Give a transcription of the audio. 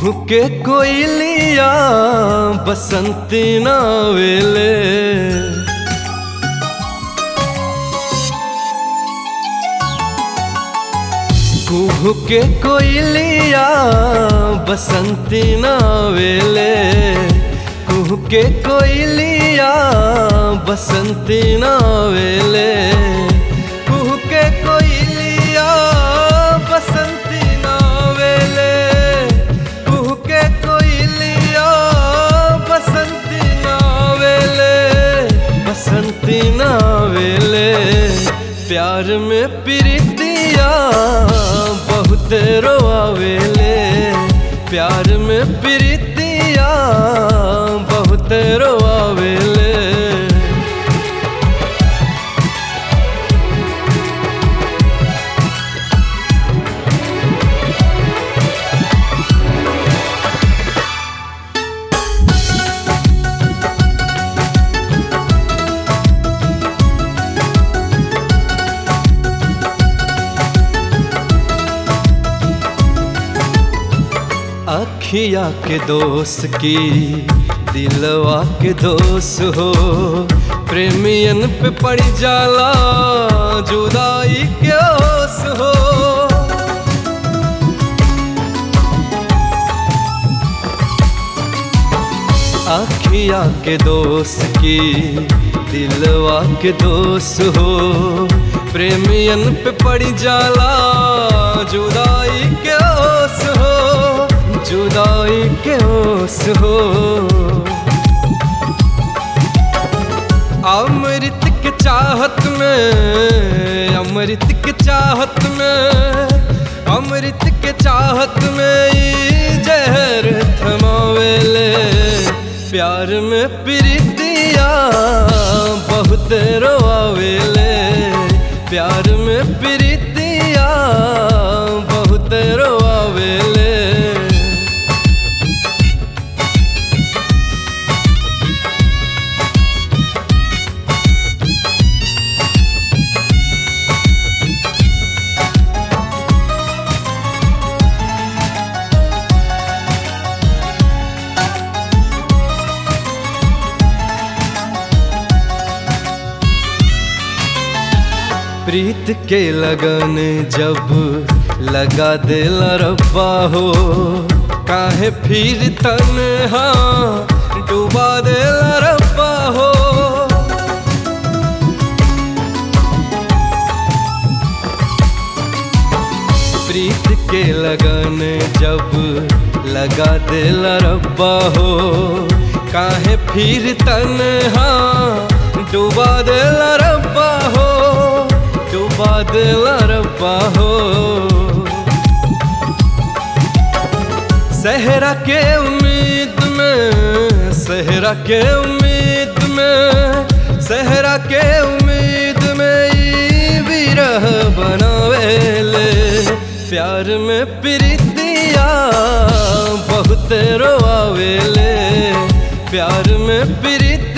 कुहू के कोयलिया बसंती नावेले कुहू के कोयलिया बसंती नावेले कुहू के कोयलिया बसंती नावेले कुहू के कोयलिया बसंती नावेले कुहू के कोयलिया बसंती नावेले बसंती नावेले प्यार में प्रीतिया बहुत रोआवेले प्यार में प्रीतिया बहुत रोआवेले अखिया के दोस्त की दिलवा के दोस्त हो प्रेमियन पे पड़ जाला जुदाई के ओस हो अखिया के दोस्त की दिलवा के दोस्त हो प्रेमियन पे पड़ जाला जुदाई के ओस हो जुदाई के ओस हो अमृत के चाहत में अमृत के चाहत में अमृत के चाहत में ई जहर थमावेले प्यार में प्रीतिया बहुत रोआवेले प्यार में प्रीतिया बहुत रोआवेले प्रीत के लगन जब लगा दिल रब्बा हो काहे फिर तन्हा डुबा दिल रब्बा हो प्रीत के लगन जब लगा दिल रब्बा हो काहे फिर तन्हा डुबा दिल रब्बा हो डुबा दिल रब्बा हो सहरा के उम्मीद में सहरा के उम्मीद में सहरा के उम्मीद में ई विरह बनावेले प्यार में प्रीतिया बहुत रोआवेले प्यार में प्रीति